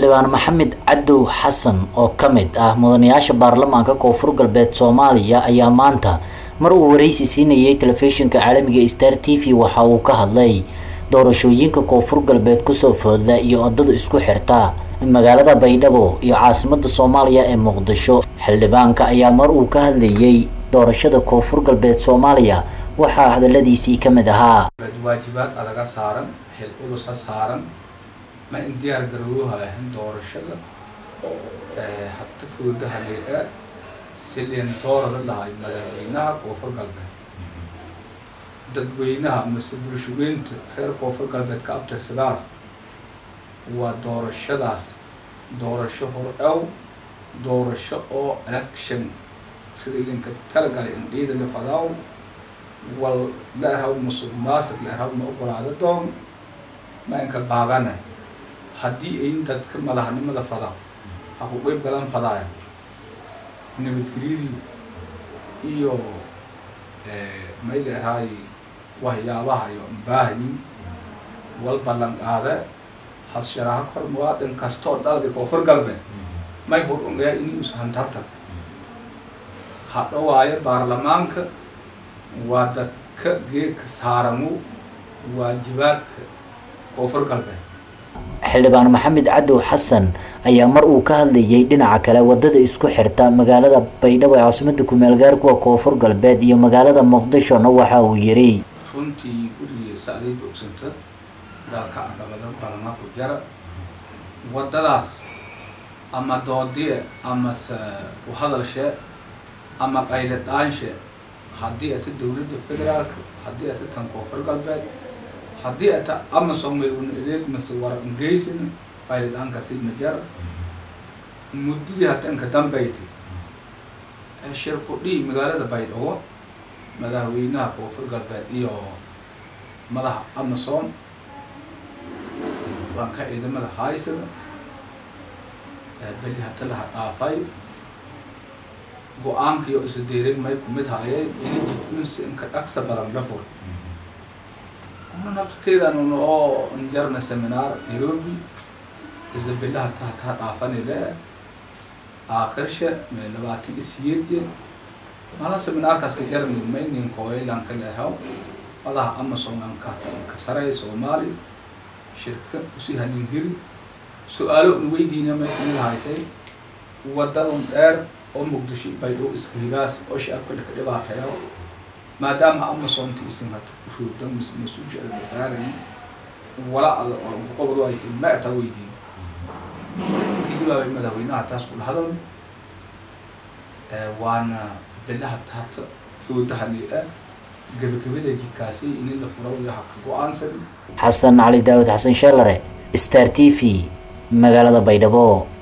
xildhibaan maxamed cadow xasan oo ka mid ah mudanayaasha baarlamaanka koonfur galbeed soomaaliya ayaa maanta mar uu wareysi siinayay telefishinka caalamiga star t v waxa uu ka hadlay doorashooyinka koonfur galbeed kusoo fooda iyo odada isku xirta magaalada baydhabo iyo caasimada soomaaliya ee muqdisho xildhibaanka ayaa mar uu ka hadlayay doorashada koonfur galbeed soomaaliya waxaa hadaladiisii ka mid ahaa waajibaad adaga saaran xil ulusa saaran ma in diyaar garowuha ahin doorashada habta foodaha leedhaa silin doorada lahay madaxweynaha koonfur galbeed dadweynaha mase bulshaweynta reer koonfur galbeed ka abtirsadaas waa doorashadaas doorasho hordhow doorasho oo election sida linka talagalay in dhiida la fadaaw wal la erhaw musuq maasuq la erhaw ma ogolaado doon ma inka baagana haddii ayn dadka madaxnimada fadaa ha ku qeyb galan fadaaya nabadgelyadii iyo may la erhaay waxyaabaha iyo baahnin wal ballan qaade hassharaha kor muwaadin kastoo dalka koonfur galbeed may hor ungayaa inuus hantarta hadhowaayo baarlamaanka waa dadka geedka saaramu waajibaadka koonfur galbeed xildhibaan maxamed cadow xasan ayaa mar uu ka hadlayay dhinaca kale wadada isku xirta magaalada baydhabo ee caasimada kumeel gaar kuwa koonfur galbeed iyo magaalada muqdishona waxa uu yiri runtii gurigii saaday boogsanta dalka caqabado badana ku jara wadadaas ama doodiye amase uhadalshe ama qayla dhaanshe haddii ata dowladda federaalka haddii ata tan koonfur galbeed haddii ata amazon may un adeeg mase warangeysin qayla dhaankaasi ma jara muddadii hata inka dambayti shirku dhii magaalada baydhabo madaxweynaha koonfur galbeed iyo madaxa amazon waanka ciidamada haysada beli hata laha dhaafay go-aankiyo isa deerin may kumid haayay ini jidkunsi inka dhaqsa badan la fur nafteedan oo injarna seminar nairobi isa bilaha tahtaa dhaafani le aakirsha mee labaatan isiyeedye mala seminaarkaas ka jarni maynin kooylanka lehaw madaha amazon anka ka saray soomaali shirka usi hanin hiri su-aalo un weydiina may kumid haytay wadadan dheer oo muqdisho baydhabo iska higaas oo shacabka dhaka dhibaateeyo maadaama amazonta isin hata uruurda mas-uulsha ada saaran wala ada oo qobod ay tin ma ata weydiin kidibaabay madaxweynaha taas kula hadal waana bilaha hata foodaha lia gabagabada jidkaasi in la furo iyo haka go-aansan xasan cali daawud xasan sheelare star t v magaalada baydhabo